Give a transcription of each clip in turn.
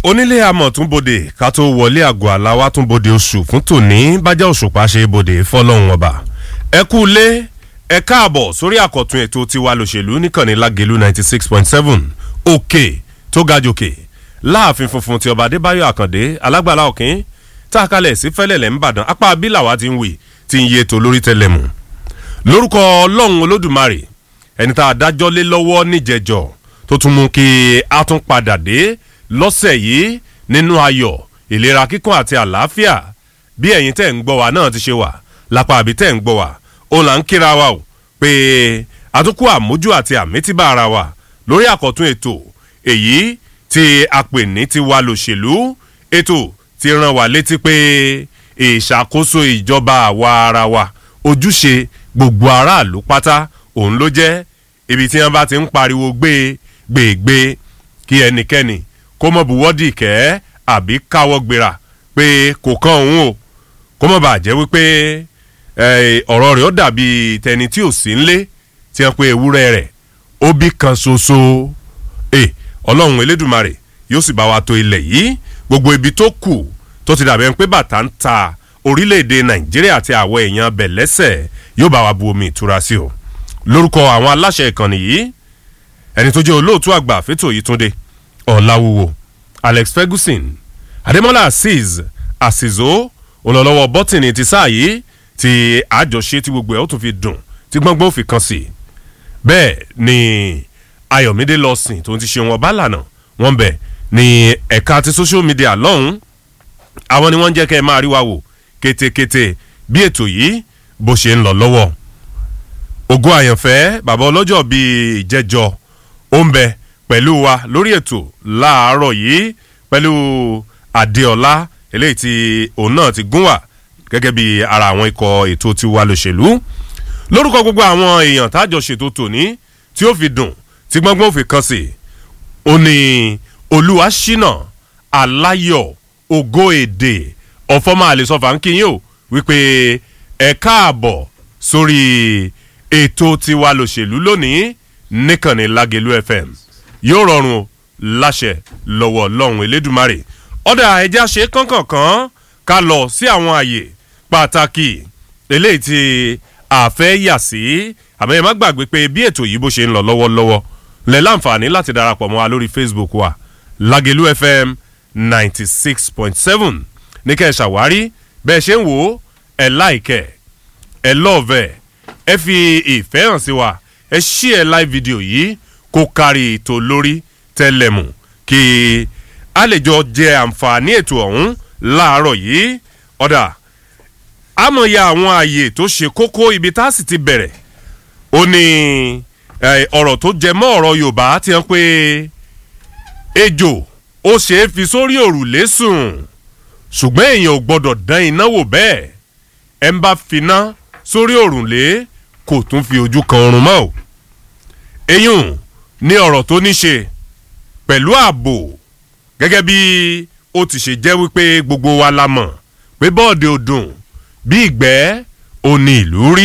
onílé amọ̀ tún bodè ká tó wọlé àgọ́ aláwa tún bodè oṣù fún tòní bájá òṣùpá ṣe bodè fọlọ́run ọba ẹ kú lé ẹ káàbọ̀ sórí àkọ́tún ètò tiwa lòṣèlú níkànnì lágẹ̀lú ninety six point seven òkè tó ga jòkè láàfin funfun ti ọba adébáyọ̀ àkàndé alágbàlá òkín tá a kalẹ̀ sí fẹ́lẹ̀lẹ̀ ńbàdàn apá abílàwá ti ń wì tí ń yé ètò lórí tẹlẹmù lórúkọ ọlọ́run olódùmarè ẹni tá a dájọ́ lé lọ́wọ́ níjẹ̀jọ́ tó tún mú kí a tún padà dé lọ́sẹ̀ yìí nínú ayọ̀ ìlera kíkún àti àlàáfíà bí ẹ̀yin tẹ̀ ń gbọ́ wa náà ti ṣe wà lápá àbí tẹ̀ ń gbọ́ wa òun là ń kíra wa o pé àtúnkù àmójú àti àmítìbà ara wa lórí àkọ́tún ètò èyí tí a pè ní tiwa lòṣèlú ètò ti ràn wá létí pé ìṣàkóso ìjọba àwa ara wa ojúṣe gbogbo aráàlú pátá òun ló jẹ́ ibi tí wọ́n bá ti ń pariwo gbé gbègbè kí ẹnikẹ́ni kó mọ̀ buwọ́dì kẹ́ àbí káwọ́ gbéra pé kò kàn òun o kó mọ̀ bàjẹ́ wípé ọ̀rọ̀ rẹ̀ ó dàbí tẹni tí ò sí nlé tí wọ́n pe ewúrẹ́ rẹ̀ ó bí kan ṣoṣo ọlọ́run elédùnmarè yóò sì bá wa tó ilẹ̀ yìí gbogbo ibi tó kù tó ti dàbẹ̀ pé bàtà ń ta orílẹ̀-èdè nàìjíríà àti àwọn èèyàn bẹ̀ lẹ́sẹ̀ yóò bá wa bu omi ìtura sí o lórúkọ àwọn aláṣẹ ìkànnì yìí ẹni tó jẹ́ olóòtú àgbà fẹ́tò yìí túnde ọ̀làwùwò alex ferguson adémọ́lá azeez àṣìzó olólọ́wọ́ bọ́tìnì ti sáà yìí tí àjọṣe tí gbogbo ẹ̀ ó tún fi dùn tí gbọ́ngbọ́n fi kan sí bẹ́ẹ̀ ni ayọ̀mídé lọ́sìn tó ti ṣe wọn bá lànà wọn bẹ̀ ní ẹ̀ka ti social media lọ́hùn àwọn ni wọ́n ń jẹ́ kẹ́ ẹ máa rí wa wò kétékété bí ètò yìí bó ṣe ń lọ lọ́wọ́ ògo àyànfẹ́ bàbá ọlọ́jọ́ bíi ìjẹ́jọ́ ó ń bẹ pẹ̀lú wa lórí ètò láàárọ̀ yìí pẹ̀lú adéọlá eléyìí tí òun náà ti gún wà gẹ́gẹ́ bí ara àwọn ikọ̀ ètò tiwa lòṣèlú lórúkọ gbogbo àwọn èèyàn tájọ ṣètò tòní tí ó fi dùn tí gbọ́ngbọ́n ò fi kan sí ó ní olúwa ṣínà aláyọ̀ ògo èdè ọ̀fọ́mọ́ àlesọ́fà ń kíyìn o wípé ẹ káàbọ̀ sórí ètò tiwa lòṣèlú lónìí níkànnì lágẹ̀lú fm yóò rọrùn láṣẹ lọ́wọ́ ọlọ́run elédùnmarè ọ̀dà ẹja ṣe kánkànkán ká lọ sí àwọn àyè pàtàkì eléyìí tí àfẹ́ yà sí àmọ́ ẹ má gbàgbé pé bí ètò yìí bó ṣe ń lọ lọ́wọ́lọ́wọ́ lẹ láǹfààní láti darapọ̀ mọ́ wa lórí facebook wa lágẹ̀lú fm ninety six point seven ní kẹ́ ẹ ṣàwárí bẹ́ẹ̀ ṣe ń wò ó ẹ láìkẹ́ ẹ lọ́ọ̀vẹ̀ ẹ fi ìfẹ́ hàn sí wa ẹ ṣí ẹ live video yìí kó kárí ètò lórí tẹlẹmù kí a lè jọ jẹ àǹfààní ètò ọ̀hún láàárọ̀ yìí ọ̀dà àmọ̀ya àwọn ààyè tó ṣe kókó ibi tá a sì ti bẹ̀rẹ̀ ó ní ọ̀rọ̀ tó jẹ mọ́ ọ̀rọ̀ yorùbá ti hàn pé ejò ó ṣe é fi sórí òrùlé sùn ṣùgbọ́n èèyàn ò gbọ́dọ̀ dán iná wò bẹ́ẹ̀ ẹ ń bá finá sórí òrùlé kò tún fi ojú kan oorun mọ́ o eyín ní ọ̀rọ̀ tó ní ṣe pẹ̀lú ààbò gẹ́gẹ́ bí ó ti ṣe jẹ́ wípé gbogbo wa la mọ̀ pé bọ́ọ̀dì ọdún bí ìgbẹ́ ò ní ìlú rí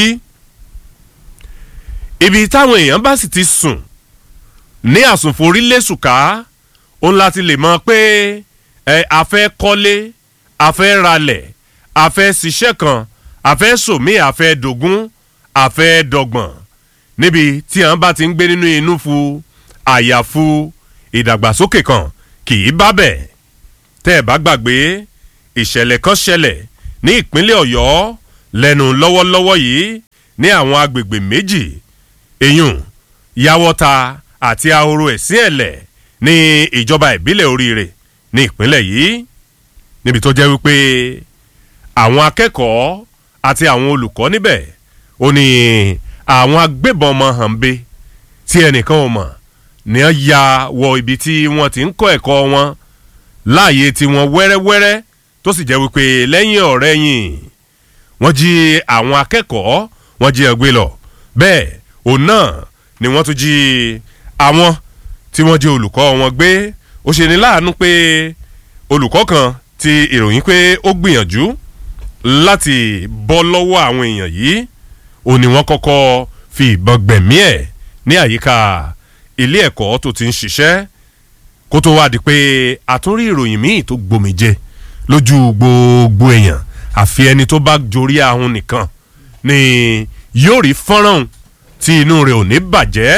ibi táwọn èèyàn bá sì ti sùn ní àsùnforí lẹ́sùká òun láti lè mọ pé ẹ a fẹ́ kọ́lé a fẹ́ ralẹ̀ a fẹ́ ṣiṣẹ́ kan a fẹ́ sòmí a fẹ́ dògún a fẹ́ dọ̀gbọ̀n níbi tí àwọn bá ti ń gbé nínú inú fu àyàfu ìdàgbàsókè kan kì í bá bẹ̀ tẹ́ ẹ̀ bá gbàgbé ìṣẹ̀lẹ̀ kan ṣẹlẹ̀ ní ìpínlẹ̀ ọ̀yọ́ lẹ́nu lọ́wọ́lọ́wọ́ yìí ní àwọn agbègbè méjì eyín yàwọ́ta àti ahoro ẹ̀sìn ẹ̀lẹ̀ ní ìjọba ìbílẹ̀ oríire ní ìpínlẹ̀ yìí níbi tó jẹ́ wípé àwọn akẹ́kọ̀ọ́ àti àwọn olùkọ́ níbẹ̀ ó ní àwọn agbébọn ọmọ hànbe tí ẹnìkan ò mọ̀ ní wọ́n ya wọ ibi tí wọ́n ti ń kọ́ ẹ̀kọ́ wọn láàyè tí wọ́n wẹ́rẹ́wẹ́rẹ́ tó sì jẹ́ wípé lẹ́yìn ọ̀rẹ́ yìn wọ́n jí àwọn akẹ́kọ̀ọ́ wọ́n jí ẹgbẹ́ lọ bẹ́ẹ̀ òun náà ni wọ́n tún jí àwọn tí wọ́n jẹ́ olùkọ́ wọn gbé ó ṣe ní láàánú pé olùkọ́ kan ti ìròyìn pé ó gbìyànjú láti bọ́ lọ́wọ́ àwọn èèyàn yìí ó ní wọ́n kọ́kọ́ fi ìbọn gbẹ̀mí ẹ̀ ní àyíká ilé ẹ̀kọ́ tó ti ń ṣiṣẹ́ kó tó wá di pé àtúnrí ìròyìn míì tó gbòmìjẹ lójú gbogbo èèyàn àfi ẹni tó bá jorí ahun nìkan ni yóò rí fọ́nrán tí inú rẹ̀ ò ní bàjẹ́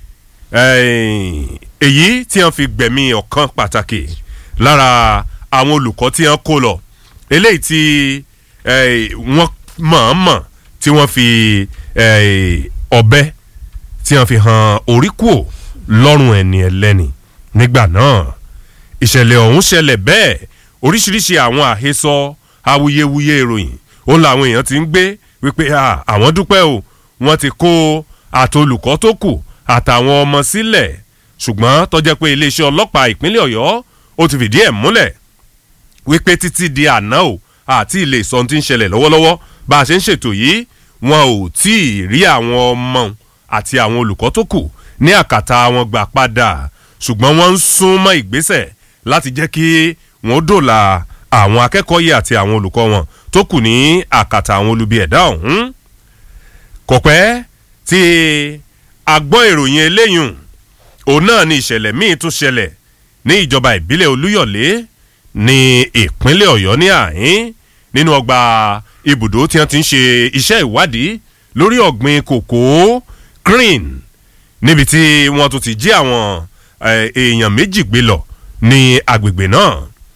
èyí tí wọ́n fi gbẹ̀mí ọ̀kan pàtàkì lára àwọn olùkọ́ tí wọ́n kó lọ eléyìí tí wọ́n mọ̀ọ́mọ̀ tí wọ́n fi ọ̀bẹ tí wọ́n fi hàn orí kùò lọ́rùn ẹni ẹlẹ́ni nígbà náà ìṣẹ̀lẹ̀ ọ̀hún ṣẹlẹ̀ bẹ́ẹ̀ oríṣiríṣi àwọn àhesọ awuyewuye ìròyìn ó làwọn èèyàn ti ń gbé wípé àwọn dúpẹ́ o wọ́n ti kó àtolùkọ́ tó kù àtàwọn ọmọ sílẹ̀ ṣùgbọ́n tó jẹ́ pé iléeṣẹ́ ọlọ́pàá ìpínlẹ̀ ọ̀yọ́ ó ti fìdí ẹ̀ múlẹ̀ wípé títí di àná o àti ilé ìsọ̀n tí ń ṣẹlẹ̀ lọ́wọ́lọ́wọ́ bá a ṣe ń ṣètò yìí wọn ò tí ì rí àwọn ọmọ àti àwọn olùkọ́ tó kù ní àkàtà wọn gbà padà ṣùgbọ́n wọ́n ń sún mọ́ ìgbésẹ̀ láti jẹ́ kí wọ́n dòlà àwọn akẹ́kọ̀ọ́ yìí àti àwọn olùkọ́ wọn tó kù ní àkàtà àwọn olubi ẹ̀dá ọ̀hún. kò pẹ́ tí a gbọ́ ìròyìn eléyùn òun náà ni ìṣẹ̀lẹ̀ míì tún ṣẹlẹ̀ ní ìjọba ìbílẹ̀ olúyọ̀lé ní ìpínlẹ̀ ọ̀yọ́ ní àhín nínú ọgbà ibùdó tí wọ́n ti ń ṣe iṣẹ́ ìwádìí lórí ọ̀gbìn kòkó green níbi tí wọ́n tún ti jí àwọn èèyàn méjì gbé lọ ní agbègbè náà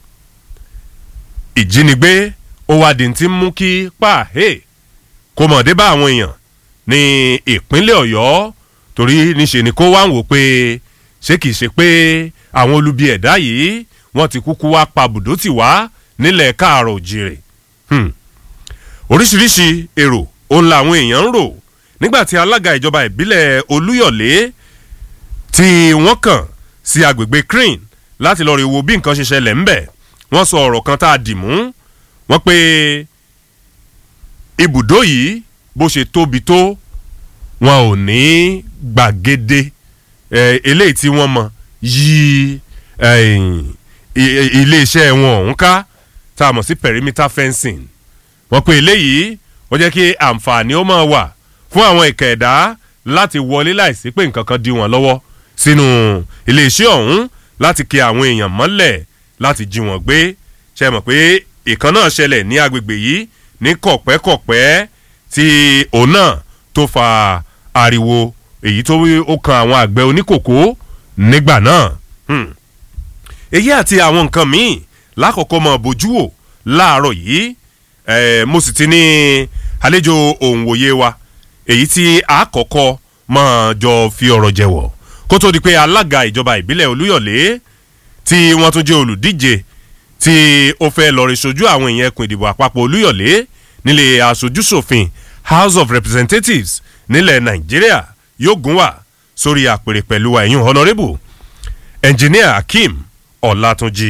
ìjínigbé ó wá di ti mú kí páàhé kó mọ̀ dé bá àwọn èèyàn ní ìpínlẹ̀ ọ̀yọ́ torí níṣe ni kó wá ń wò pé ṣé kìí ṣe pé àwọn olubi ẹ̀dá yìí wọ́n ti kúkú wá pa bùdó tì wá nílẹ̀ káàrọ̀ òjìrè oríṣiríṣi èrò òun làwọn èèyàn ń rò nígbà tí alága ìjọba ìbílẹ̀ olúyọ̀lé tí wọ́n kàn sí agbègbè crane láti lọ́ọ́ rí wo bí nǹkan ṣe ṣẹlẹ̀ ńbẹ̀ wọ́n sọ ọ̀rọ̀ kan tá a dì mú wọ́n pé ibùdó yìí bó ṣe tóbi tó wọn ò ní gbàgede eléyìí tí wọ́n mọ yí iléeṣẹ́ wọn ọ̀hún ká tá a mọ̀ sí perimeter fencing wọ́n pé eléyìí wọ́n jẹ́ kí àǹfààní ó máa wà fún àwọn ìkà ẹ̀dá láti wọlé láìsí pé nǹkan kan di wọn lọ́wọ́ sínú iléeṣẹ́ ọ̀hún láti kí àwọn èèyàn mọ́lẹ̀ láti jí wọn gbé ṣe mọ̀ pé ìkan náà ṣẹlẹ̀ ní agbègbè yìí ní kọ̀pẹ́kọ̀pẹ́ tí òun náà tó fa ariwo èyí tó ó kan àwọn àgbẹ̀ oníkòkó nígbà náà èyí àti àwọn nǹkan míì lákòókò mọ̀ bójú wò láàárọ̀ yìí mo sì ti ní àlejò òǹwòye wa èyí tí àkọ́kọ́ máa jọ fi ọ̀rọ̀ jẹ̀wọ̀ kó tó di pé alága ìjọba ìbílẹ̀ olúyọ̀lé tí wọ́n tún jẹ́ olùdíje tí ó fẹ́ lọ́ọ́ rí sojú àwọn èèyàn ẹkùn ìdìbò àpapọ̀ olúyọ̀lé nílé aṣojúṣòfin house of representatives nílẹ̀ nàìjíríà yóò gún wà sórí àpèrè pẹ̀lú ẹ̀yìn honourable engineer akeem ọ̀làtúnjì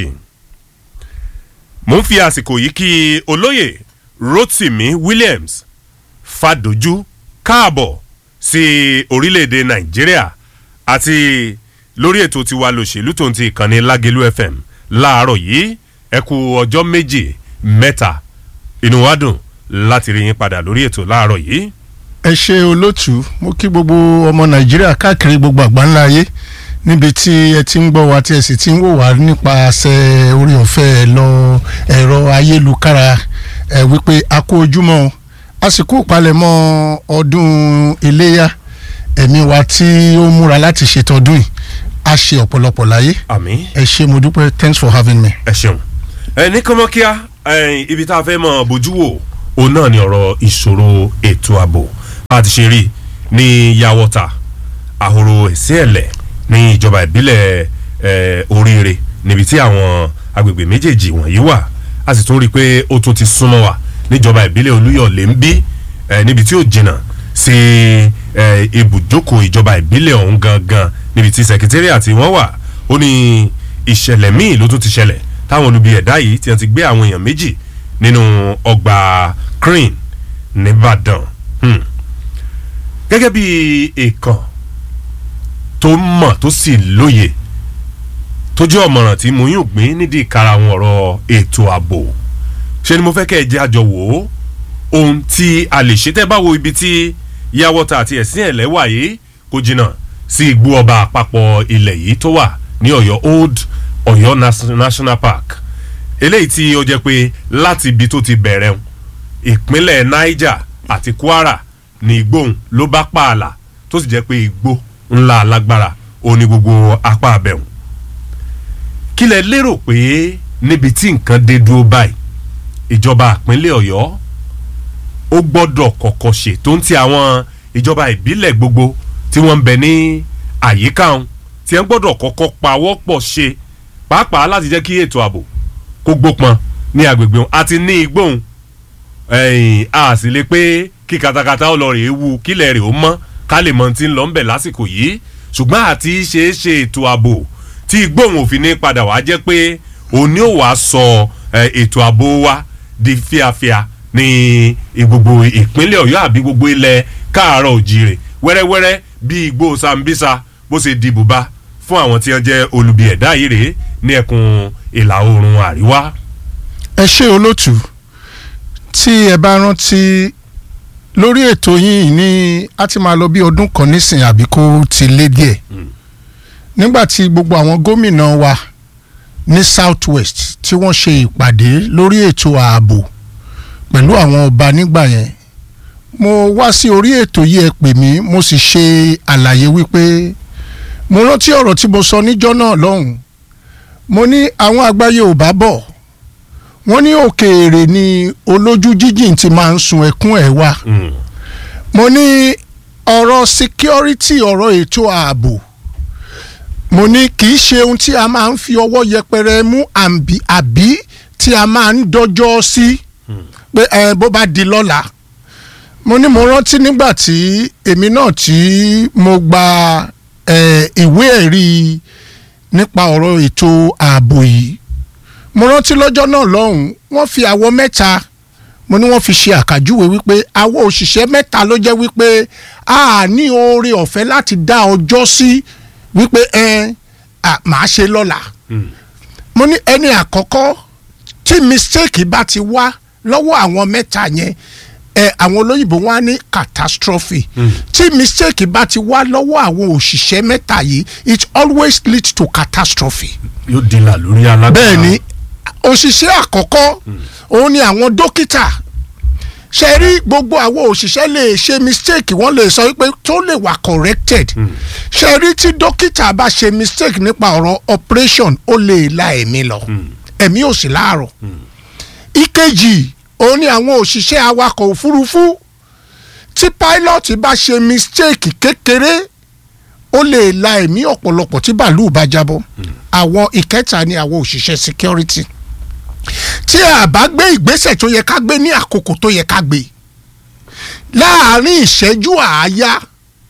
mo ń fi àsìkò yìí kí olóyè rotimi williams fàdójú káàbọ̀ sí orílẹ̀-èdè nàìjíríà àti lórí ètò tiwa lòṣèlú tó ń ti ìkànnì lágẹ̀lú fm láàárọ̀ yìí ẹ kú ọjọ́ méjì mẹ́ta inú wa dùn láti rí yín padà lórí ètò láàárọ̀ yìí. ẹ ṣe olótú mo kí gbogbo ọmọ nàìjíríà káàkiri gbogbo àgbáńlá ayé níbi tí ẹ ti ń gbọ́ wa tí ẹ sì ti ń wò wá nípasẹ̀ orí ọ̀fẹ́ lọ ẹ̀rọ ayélukára ẹ wípé a kó ojúmọ́ o àsìkò ìpalẹ̀mọ́ ọdún iléyà ẹ̀mí wa tí ó múra láti ṣètọ́dún yìí a ṣe ọ̀pọ̀lọpọ̀ láyé àmì ẹ ṣe mo dúpẹ́ thanks for having me. ẹ ṣeun ẹ ní kọ́mọ́kíá ibi tá a fẹ́ mọ bójú wò òun náà ni ọ̀rọ̀ ìṣòro ètò ààbò bá a ti ṣe rí ní yàwọ́ta àhòrò ẹ̀sẹ̀ ẹ̀lẹ̀ ní ìjọba ìbílẹ̀ oríire níbi tí àwọn agbègbè méjèèjì wọ̀nyí wà a sì tún rí i pé ó tún ti súnmọ́ wa níjọba ìbílẹ̀ olúyọ̀lé ń bí níbi tí ó jìnnà sí ibùjókòó ìjọba ìbílẹ̀ ọ̀hún gangan níbi tí sẹkítẹ́rìà tí wọ́n wà ó ní ìṣẹ̀lẹ̀ míì ló tún ti ṣẹlẹ̀ táwọn olubi ẹ̀dá yìí ti ti gbé àwọn èèyàn méjì nínú ọgbà crane nìbàdàn gẹ́gẹ́ bí èèkàn tó mọ̀ tó sì lóye tó jẹ́ ọ̀mọ̀ràn tí mo yún gbìn nídìí ìkara àwọn ọ̀rọ̀ ètò ààbò ṣé ni mo fẹ́ kẹ́ ẹ jẹ́ àjọ wò ó ohun tí a lè ṣe tẹ́ bá wo ibi tí yàwọ́ta àti ẹ̀sìn ẹ̀lẹ́ wà yìí kò jìnnà sí igbó ọba àpapọ̀ ilẹ̀ yìí tó wà ní ọ̀yọ́ old ọ̀yọ́ Nas- national park eléyìí tí ó jẹ́ pé láti ibi tó ti bẹ̀rẹ̀ ń ìpínlẹ̀ niger àti kwara ní igbóhùn ló bá pààlà tó sì jẹ́ pé igbó ńlá alágbára ó ní gbogbo apá abẹ́hùn kí lẹ lérò pé níbi tí nǹkan dé dúró báyìí ìjọba ìpínlẹ̀ ọ̀yọ́ ó gbọ́dọ̀ kọ́kọ́ ṣe tó ń ti àwọn ìjọba ìbílẹ̀ gbogbo tí wọ́n ń bẹ ní àyíká wọn tí wọ́n gbọ́dọ̀ kọ́kọ́ pawọ́pọ̀ ṣe pàápàá láti jẹ́ kí ètò ààbò kó gbópọn ní agbègbè wọn àti ní igbóhùn ẹ̀yìn a sì lè pé kí katakata ó lọ rèé wu kílẹ̀ rèé ó mọ́ ká lè mọ ti ń lọ ń bẹ̀ lásìkò yìí ṣùgbọ́n àti ṣeé ṣe ètò ààbò tí igbóhùn òfin ní padà wá jẹ́ pé òní ò wá sọ eh, ètò ààbò wa di fíafíà ní gbogbo ìpínlẹ̀ ọ̀yọ́ àbí gbogbo ilẹ̀ káàárọ̀ òjìrè wẹ́rẹ́wẹ́rẹ́ bí igbó sambisa bó ṣe di bùbá fún àwọn tí wọ́n jẹ́ olubi ẹ̀dá yìí rèé ní ẹkùn ìlà oòrùn àríwá. ẹ ṣe olótù tí ẹ bá rántí lórí ètò yìí ní a ti máa lọ bí ọdún kan nísìnyí àbí kó ti lé díẹ̀ nígbà tí gbogbo àwọn gómìnà wa ní south west tí wọ́n ṣe ìpàdé lórí ètò ààbò pẹ̀lú àwọn ọba nígbà yẹn mo wá sí orí ètò yìí ẹ pè mí mo sì ṣe àlàyé wípé mo rántí ọ̀rọ̀ tí mo sọ níjọ́ náà lọ́hùn mo ní àwọn àgbà Yorùbá bọ̀ wọ́n ní òkèèrè ni olójú jíjìn ti máa ń sun ẹkún ẹ̀ wá mo ní ọ̀rọ̀ security ọ̀rọ̀ ètò ààbò mo ní kì í ṣe ohun tí a máa ń fi ọwọ́ yẹpẹrẹ mú àbí àbí tí a máa ń dọ́jọ́ sí pé ẹ bó bá di lọ́la mo ní mo rántí nígbà tí èmi náà tí mo gba ẹ, ìwé ẹ̀rí nípa ọ̀rọ̀ ètò ààbò yìí mo rántí lọ́jọ́ náà lọ́hùn wọ́n fi àwọ̀ mẹ́ta mo ní wọ́n fi ṣe àkàjúwe wípé àwọ̀ òṣìṣẹ́ mẹ́ta ló jẹ́ wípé a ní oore ọ̀fẹ́ láti dá ọjọ́ sí wípé ẹ à, màá ṣe lọ́la mo ní ẹni àkọ́kọ́ tí mistake bá ti wá lọ́wọ́ àwọn mẹ́ta yẹn ẹ àwọn olóyìnbó wọn á ní catastrophe tí mistake bá ti wá lọ́wọ́ àwọn òṣìṣẹ́ mẹ́ta yìí it always leads to catastrophe yóò dìlà lórí alágbára. bẹ́ẹ̀ ni òṣìṣẹ́ àkọ́kọ́ òun ni àwọn dókítà ṣe rí gbogbo àwọn òṣìṣẹ́ lè ṣe mistake wọ́n lè sọ wípé tó lè wà corrected ṣe rí tí dókítà bá ṣe mistake nípa ọ̀rọ̀ operation ó lè la ẹ̀mí lọ ẹ̀mí ò sí láàrọ̀ ìkejì òun ni àwọn òṣìṣẹ́ awakọ̀ òfurufú tí pilot bá ṣe mistake kékeré ó lè la ẹ̀mí ọ̀pọ̀lọpọ̀ tí bàálù bá jábọ́ àwọn ìkẹta ni àwọn òṣìṣẹ́ security tí a bá gbé ìgbésẹ̀ tó yẹ ká gbé ní àkókò tó yẹ ká gbé láàárín ìṣẹ́jú àáyá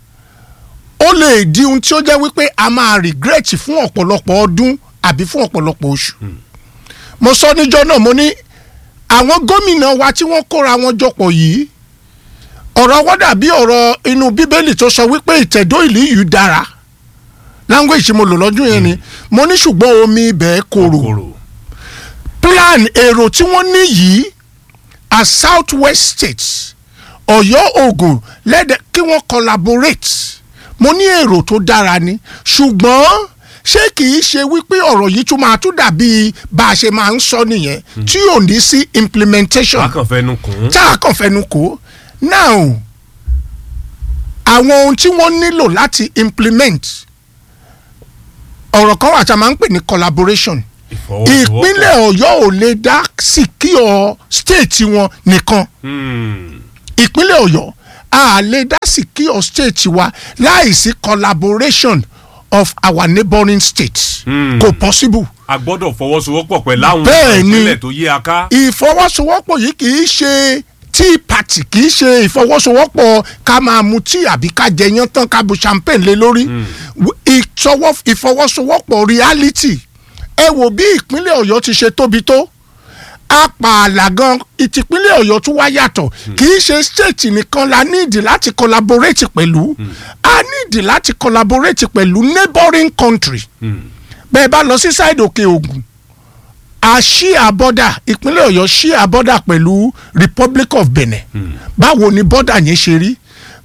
ó lè di ohun tí ó jẹ́ wípé a máa regret fún ọ̀pọ̀lọpọ̀ ọdún àbí fún ọ̀pọ̀lọpọ̀ oṣù mo sọ níjọ́ náà mo ní àwọn gómìnà wa tí wọ́n kóra wọn jọpọ̀ yìí ọ̀rọ̀ wọ́n dàbí ọ̀rọ̀ inú bíbélì tó sọ wípé ìtẹ̀dó ìlú yìí dára language tí mo lò lọ́dún yẹn ni mo ní ṣùgbọ́n omi ibẹ̀ korò kòrò. plan èrò tí wọ́n ní yìí as south west states ọ̀yọ́ ogun lẹ́dẹ̀ kí wọ́n collaborate mo ní èrò tó dára ni ṣùgbọ́n ṣé kì í ṣe wípé ọ̀rọ̀ yìí tún máa tún dàbí bá a ṣe máa ń sọ nìyẹn tí ò ní sí implementation wákàn fẹnu kùn. tá a kàn fẹnu kò now àwọn ohun tí wọ́n nílò láti implement ọ̀rọ̀ kan wà tí a máa ń pè ní collaboration ìfọwọ́sowọ́pọ̀. ìpínlẹ̀ ọ̀yọ́ ò lè dá secure state wọn nìkan Hmm. ìpínlẹ̀ ọ̀yọ́ a lè dá secure state wa láìsí collaboration of our neighbouring states Hmm. kò possible a gbọ́dọ̀ fọwọ́sowọ́pọ̀ pẹ̀lú àwọn Bẹ́ẹ̀ ni. ìpínlẹ̀ tó yí aká. ìfọwọ́sowọ́pọ̀ yìí kì í ṣe tea party kì í ṣe ìfọwọ́sowọ́pọ̀ ká máa mu tea àbí ká jẹyán tán ká bu champagne lé lórí ìtọwọ́- ìfọwọ́sowọ́pọ̀ reality ẹ wo bí ìpínlẹ̀ ọ̀yọ́ ti ṣe tóbi tó apààlà gan ìtìpínlẹ̀ ọ̀yọ́ tún wá yàtọ̀ kì í ṣe state nìkan la níìdì láti collaborate pẹ̀lú a níìdì láti collaborate pẹ̀lú neighbouring country bẹ́ẹ̀ bá lọ sí side òkè ògùn a ṣíà bọ́dà ìpínlẹ̀ ọ̀yọ́ ṣíà bọ́dà pẹ̀lú republic of benin báwo ni bọ́dà yẹn ṣe rí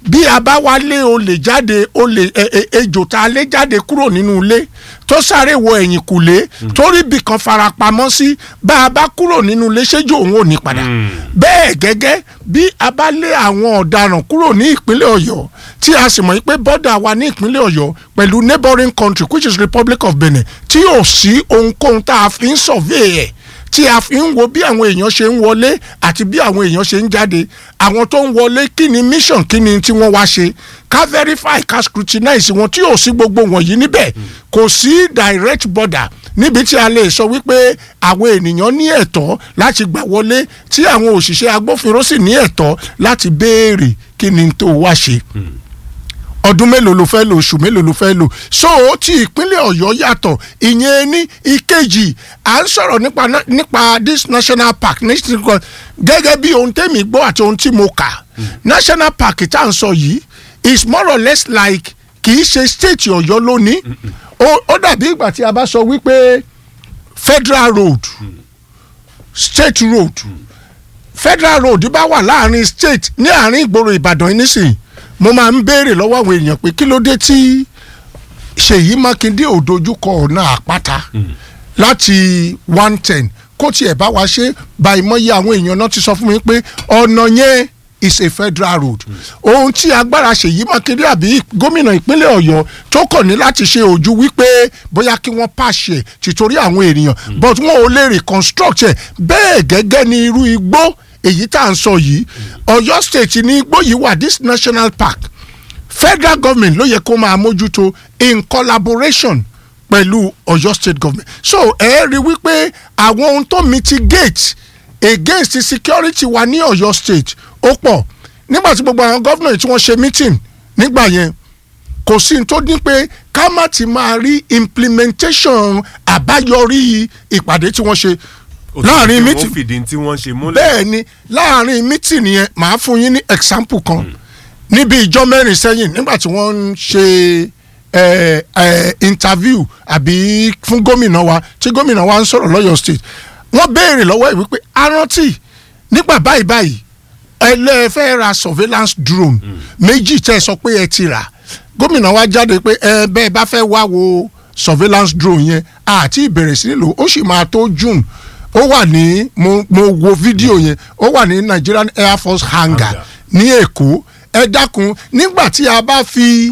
bí a bá wá lé olè jáde olè ẹ- ẹ- ejò tá a lé jáde kúrò nínú ilé tó sáré wọ ẹ̀yìn kùlé torí bì kan farapamọ́ sí bá a bá kúrò nínú ilé ṣéjò òun ò ní padà bẹ́ẹ̀ gẹ́gẹ́ bí a bá lé àwọn ọ̀daràn kúrò ní ìpínlẹ̀ ọ̀yọ́ tí a sì mọ̀ pé bọ́dà wa ní ìpínlẹ̀ ọ̀yọ́ pẹ̀lú neighbouring country which is republic of benin tí ò sí ohunkóhun tá a fi ń survey ẹ̀ tí a fi ń wo bí àwọn èèyàn ṣe ń wọlé àti bí àwọn èèyàn ṣe ń jáde àwọn tó ń wọlé kí ni mission kí ni tí wọ́n wá ṣe ká verify ká scrutinize wọn tí ò sí gbogbo wọ̀nyí níbẹ̀ kò sí direct border níbi tí a lè sọ wípé àwọn ènìyàn ní ẹ̀tọ́ láti gbà wọlé tí àwọn òṣìṣẹ́ agbófinró sì ní ẹ̀tọ́ láti béèrè kí ni tó wá ṣe ọdún mélòó ló fẹ́ lò oṣù mélòó ló fẹ́ lò so ti ìpínlẹ̀ ọ̀yọ́ yàtọ̀ ìyẹn ní ìkejì à ń sọ̀rọ̀ nípa na- nípa this national park national gẹ́gẹ́ bí ohun tẹ́mi gbọ́ àti ohun tí mo kà national park tá à ń sọ yìí is more or less like kì í ṣe state ọ̀yọ́ lónìí ó ó dàbí ìgbà tí a bá sọ wípé federal road state road federal road bá wà láàrin state ní àárín ìgboro ìbàdàn yìí nísìnyí mo máa ń béèrè lọ́wọ́ àwọn èèyàn pé kí ló dé tí ṣèyí mákindé ò dojúkọ ọ̀nà àpáta láti one ten kó tiẹ̀ bá wa ṣe báyìí mọ́yé àwọn èèyàn náà ti sọ fún mi pé ọ̀nà yẹn is a federal road ohun tí agbára ṣèyí mákindé àbí gómìnà ìpínlẹ̀ ọ̀yọ́ tó kàn ní láti ṣe ojú wípé bóyá kí wọ́n pàṣẹ tìtorí àwọn ènìyàn but wọn ò lè reconstruct ẹ̀ bẹ́ẹ̀ gẹ́gẹ́ ní irú igbó èyí tá à ń sọ yìí ọ̀yọ́ state ní igbó yìí wà this national park federal government ló yẹ kó máa mójútó in collaboration pẹ̀lú ọ̀yọ́ state government so ẹ rí wípé àwọn ohun tó mitigate against security wa ní ọ̀yọ́ state ó pọ̀ nígbà tí gbogbo àwọn gómìnà tí wọ́n ṣe meeting nígbà yẹn kò sí ní tó dín pé ká má ti máa rí implementation àbáyọrí ìpàdé tí wọ́n ṣe láàrin ó meeting fìdí tí wọ́n ṣe múlẹ̀. bẹ́ẹ̀ ni láàrin meeting yẹn màá fún yín ní example kan níbi ìjọ mẹ́rin sẹ́yìn nígbà tí wọ́n ń ṣe eh, eh, interview àbí fún gómìnà wa tí gómìnà wa ń sọ̀rọ̀ lọ́yọ̀ state wọ́n béèrè lọ́wọ́ ẹ̀ wípé arántí nígbà báyìí báyìí ẹlẹ́fẹ́ ra surveillance drone méjì tẹ́ ẹ sọ pé ẹ ti rà gómìnà wa jáde pé ẹ bẹ́ẹ̀ bá fẹ́ wá wo surveillance drone yẹn àti ìbẹ̀rẹ̀ sí nílò ó sì máa tó june ó wà ní mo mo wo fídíò yẹn ó wà ní Nigerian Air Force hangar Hangar. ní Èkó ẹ dákun nígbà tí a bá fi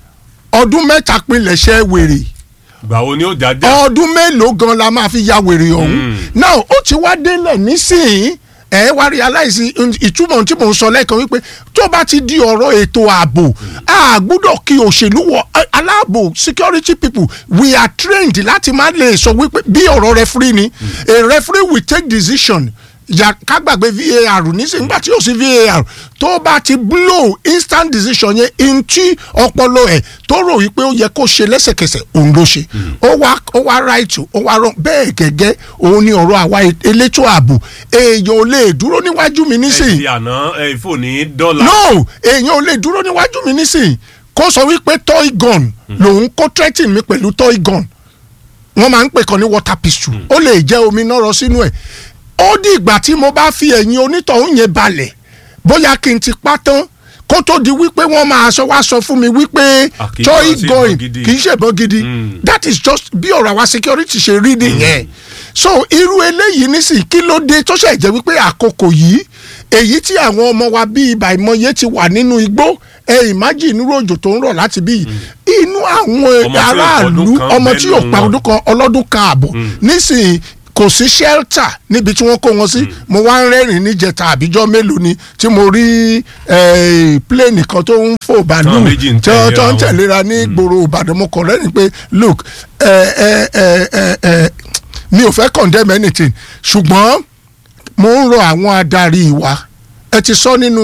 ọdún mẹ́ta pinlẹ̀ṣẹ̀ wèrè gbà wo ni ó jájá. ọdún mélòó gan la máa fi ya wèrè ọ̀hún now ó ti wá délẹ̀ nísìnyí ẹ wá realize ìtumọ̀ tí mò ń sọ lẹ́ẹ̀kan wípé tó bá ti di ọ̀rọ̀ ètò ààbò a gbọ́dọ̀ kí òṣèlú wọ ẹ, aláàbò security people we are trained láti má lè sọ wípé bí ọ̀rọ̀ referee ni a referee will take decision yà ká gbàgbé var nísìnyí nígbà tí yóò sí var tó bá ti blow instant decision yẹn into ọpọlọ ẹ tó rò wípé ó yẹ kó ṣe lẹ́sẹ̀kẹsẹ̀ òun ló ṣe ó wá ó wá right ó wá wrong bẹ́ẹ̀ gẹ́gẹ́ òun ni ọ̀rọ̀ àwa elétò ààbò èèyàn ò lè dúró níwájú mi nísìnyí ẹ̀sìn àná ẹ̀fọ́ ní dọ́là. no èèyàn ò lè dúró níwájú mi nísìnyí kó sọ wípé toy gun lòun kó threatening mi pẹ̀lú toy gun wọ́n máa ń pè kan ní water pistol ó lè jẹ́ omi náà rọ sínú ẹ̀ ó di ìgbà tí mo bá fi ẹ̀yìn onítọ̀hún yẹn balẹ̀ bóyá kí n ti pa tán kó tó di wípé wọ́n máa sọ wá sọ fún mi wípé Ah, kì í toy ṣe ìbọn gun gidi. kì í ṣe ìbọn gidi Mm. that is just bí ọ̀rọ̀ àwa security ṣe rí nìyẹn so irú eléyìí nísìnyí kí ló dé tó ṣe jẹ́ wípé àkókò yìí èyí tí àwọn ọmọ wa bíi ibà ìmọye ti wà nínú igbó ẹ ìmájì inú òjò tó ń rọ̀ láti bí inú àwọn Ọmọ tí ò aráàlú pọdún kan ọmọ tí ò bẹ́ẹ̀ pa nù ọdún kan ọlọ́dún kan àbọ̀ nísìnyí kò sí shelter níbi tí wọ́n kó wọn sí mo wá ń rẹ́rìn níjẹta àbíjọ́ mélòó ni tí mo rí eh, plane kan tó ń fò bàálù Táwọn méjì ń tí wọ́n tó ń tẹ̀léra wọn. tẹ̀léra ní gbòòrò ìbàdàn mo kàn rẹ́rìn pé look eh, eh, eh, eh, eh, mi ò fẹ́ condemn anything ṣùgbọ́n mo ń rọ àwọn adarí wa ẹ ti sọ nínú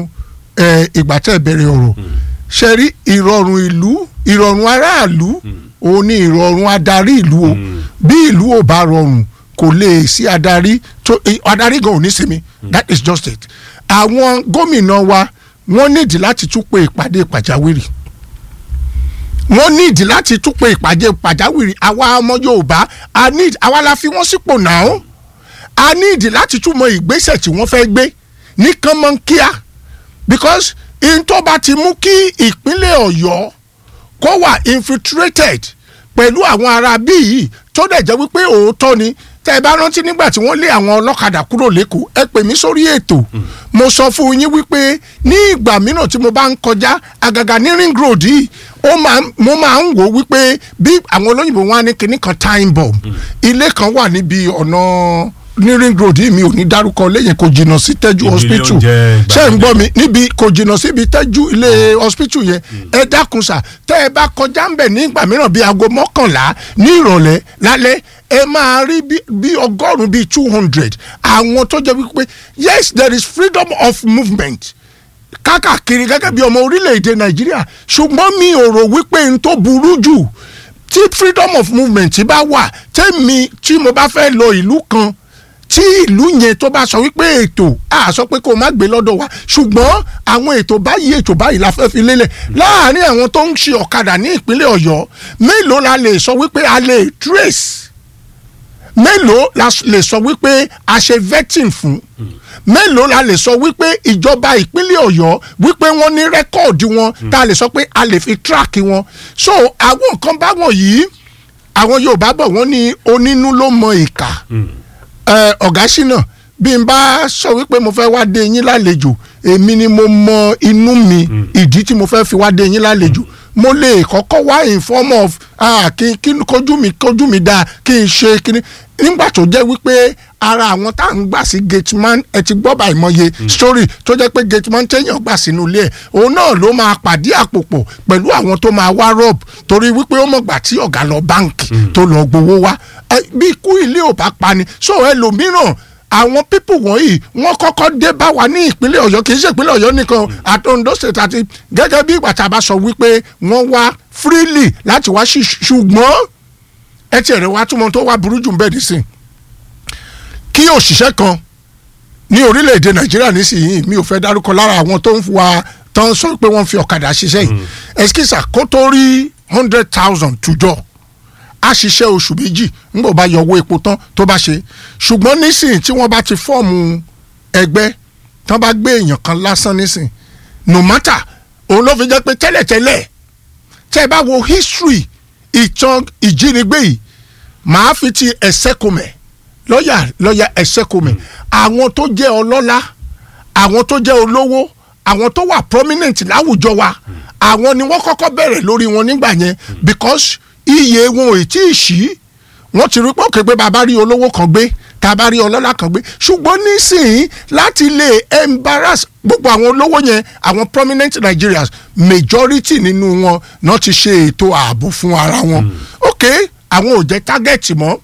eh, ìgbà tẹ́ ẹ bẹ̀rẹ̀ ọ̀rọ̀ ṣe rí ìrọ̀rùn ìlú ìrọ̀rùn aráàlú òun ni ìrọ̀rùn adarí ìlú o bí ìlú ò bá rọrùn kò lè sí adarí tó eh, adarí gan ò ní sinmi that is just it àwọn gómìnà wa wọ́n nídìí láti tún pe ìpàdé pàjáwìrì wọ́n nídìí láti tún pe ìpàdé pàjáwìrì àwa ọmọ yorùbá a need àwa la fi wọ́n sípò náà a nídìí láti tún mọ ìgbésẹ̀ tí wọ́n fẹ́ gbé ní kánmọ́nkíá because in tó bá ti mú kí ìpínlẹ̀ ọ̀yọ́ kó wà infiltrated pẹ̀lú àwọn ará bí yìí tó dẹ̀ jẹ́ wípé òótọ́ ni tẹ́ ẹ bá rántí nígbà tí wọ́n lé àwọn ọlọ́kadà kúrò lẹ́kọ̀ọ́ ẹ pè mí sórí ètò mo sọ fún yín wípé ní ìgbà mìíràn tí mo bá ń kọjá àgàgà ní ring road yìí ó máa mo máa ń wò wípé bí àwọn olóyìnbó wọn á ní kinní kan time bomb ilé kan wà níbi ọ̀nà ní ring road yìí mi ò ní dárúkọ lẹ́yìn kò jìnnà sí tẹ́jú Ibi ilé hospital oúnjẹ ṣé ń ìgbàlódé. gbọ́ mi níbi kò jìnnà síbi tẹ́jú ilé hospital yẹn ẹ dákun sà tẹ́ ẹ bá kọjá ń bẹ̀ nígbà mìíràn bíi aago mọ́kànlá ní ìrọ̀lẹ́ lálẹ́ ẹ máa rí bí- bí ọgọ́rùn-ún bíi two hundred àwọn tó jẹ́ wípé yes there is freedom of movement kákàkiri gẹ́gẹ́ bí ọmọ orílẹ̀-èdè nàìjíríà ṣùgbọ́n mi ò rò wípé n tó burú jù tí freedom of movement bá wà tẹ́mi tí mo bá fẹ́ lọ ìlú kan tí ìlú yẹn tó bá sọ wípé ètò a sọ pé kó o má gbé lọ́dọ̀ wa ṣùgbọ́n àwọn ètò báyìí ètò báyìí la fẹ́ fi lélẹ̀ láàárín àwọn tó ń ṣe ọ̀kadà ní ìpínlẹ̀ ọ̀yọ́ mélòó la lè sọ wípé a lè trace mélòó la s- lè sọ wípé a ṣe vetting fún mélòó la lè sọ wípé ìjọba ìpínlẹ̀ ọ̀yọ́ wípé wọ́n ní rẹ́kọ̀dì wọn tá a lè sọ pé a lè fi track wọn so àwọn nǹkan báwọn yìí àwọn yorùbá bọ̀ wọ́n ní onínú ló mọ ìkà ẹ, ọ̀gá ṣínà bí n bá sọ wípé mo fẹ́ wá dé yín lálejò èmi ni mo mọ inú mi ìdí tí mo fẹ́ fi wá dé yín lálejò mo lè kọ́kọ́ wá in form of ah, kí kí kójú mi kójú mi dáa kí n ṣe kíní nígbà tó jẹ́ wípé ara àwọn tá à ń gbà sí gateman ẹ ti gbọ́ báyìí mọye story tó jẹ́ pé gateman téèyàn gbà sínú ilé ẹ̀ òun náà ló máa pàdé àpòpọ̀ pẹ̀lú àwọn tó máa wá rob torí wípé ó mọ̀gbà tí ọ̀gá lọ báǹkì tó lọ gbowó wá Ẹ, bí ikú ilé ò bá pani so ẹlòmíràn àwọn pípù wọ̀nyí wọ́n kọ́kọ́ dé bá wa ní ìpínlẹ̀ ọ̀yọ́ kì í ṣe ìpínlẹ̀ ọ̀yọ́ nìkan àti Ondo state àti gẹ́gẹ́ bí ìgbà tá a bá sọ wípé wọ́n wá freely láti wá sí ṣùgbọ́n ẹ tiẹ̀ rẹ̀ wá túmọ̀ tó wá burú jù ń bẹ́ẹ̀ nísìn kí òṣìṣẹ́ kan ní orílẹ̀-èdè nàìjíríà nísìnyí mi ò fẹ́ dárúkọ lára àwọn tó ń wa tó ń sọ pé wọ́n fi ọ̀kadà ṣiṣẹ́ yìí ẹ̀skísà kó tó rí hundred thousand tùjọ́ a ṣiṣẹ́ oṣù méjì ńgbò bá yọ owó epo tán tó bá ṣe ṣùgbọ́n nísìnyí tí wọ́n bá ti fọ́ọ̀mù ẹgbẹ́ tán bá gbé èèyàn kan lásán nísìnyí no matter òun ló fi jẹ́ pé tẹ́lẹ̀tẹ́lẹ̀ tẹ́ ẹ bá wo history ìtàn ìjínigbé yìí màá fi ti ẹ̀sẹ̀kùmẹ̀ lọ́ọ̀yà lọ́ọ̀yà ẹ̀sẹ̀kùmẹ̀ àwọn tó jẹ́ ọlọ́lá àwọn tó jẹ́ olówó àwọn tó wà prominent láwùjọ wa àwọn ni wọ́n kọ́kọ́ bẹ̀rẹ̀ lórí wọn nígbà yẹn because iye wọn ò tí ì ṣí wọ́n ti rí pé òkè pé bàbá rí olówó kan gbé tàbá rí ọlọ́lá kan gbé ṣùgbọ́n nísìnyí láti lè embarrass gbogbo àwọn olówó yẹn àwọn prominent Nigerians majority nínú wọn náà ti ṣe ètò ààbò fún ara wọn ok àwọn ò jẹ́ target mọ́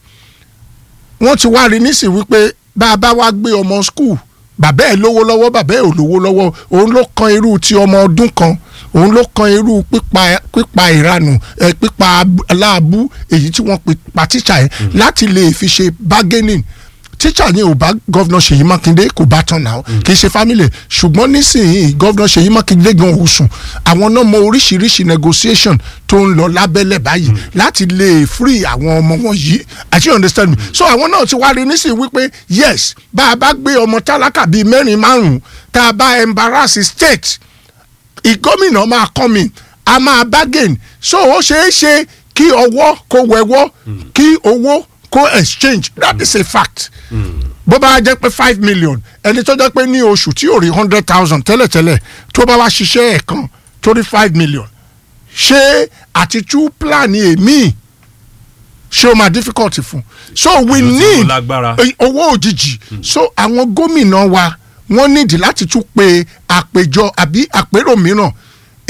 wọ́n ti wá rí nísìnyí wípé bá a bá wá gbé ọmọ school bàbá ẹ̀ lówó lọ́wọ́ bàbá ẹ̀ ò lówó lọ́wọ́ òun ló kan irú ti ọmọ ọdún kan òun ló kan irú pípa pípa ìranù ẹ pípa aláàbù èyí tí wọ́n pe pa tíṣà yẹn láti lè fi ṣe bargaining tíṣà yẹn ò bá gọ́vnà Ṣèyí Mákindé kò bá tán náà kì í ṣe family ṣùgbọ́n nísìnyí gọ́vnà Ṣèyí Mákindé gan ò sùn àwọn náà mọ oríṣiríṣi negotiation tó ń lọ lábẹ́lẹ̀ báyìí láti lè free àwọn ọmọ wọn yìí àti you understand me so àwọn náà ti wá rí nísìnyí wípé yes bá a bá gbé ọmọ tálákà bíi mẹ́rin márùn-ún tá a bá embarrass state ìgómìnà máa come in a máa bargain so ó ṣeé ṣe kí ọwọ́ kó wẹ̀wọ́ kí owó kó exchange that is a fact bó bá jẹ́ pé five million ẹni tó jẹ́ pé ní oṣù tí yóò rí hundred thousand tẹ́lẹ̀tẹ́lẹ̀ tó bá wá ṣiṣẹ́ ẹ̀ kan tó rí five million ṣé àti tú plan èmi ṣé o máa difficult fún so we Yóò ti need mú lágbára. eh, owó òjijì so àwọn gómìnà wa wọ́n nídìí láti tún pe àpèjọ àbí àpérò mìíràn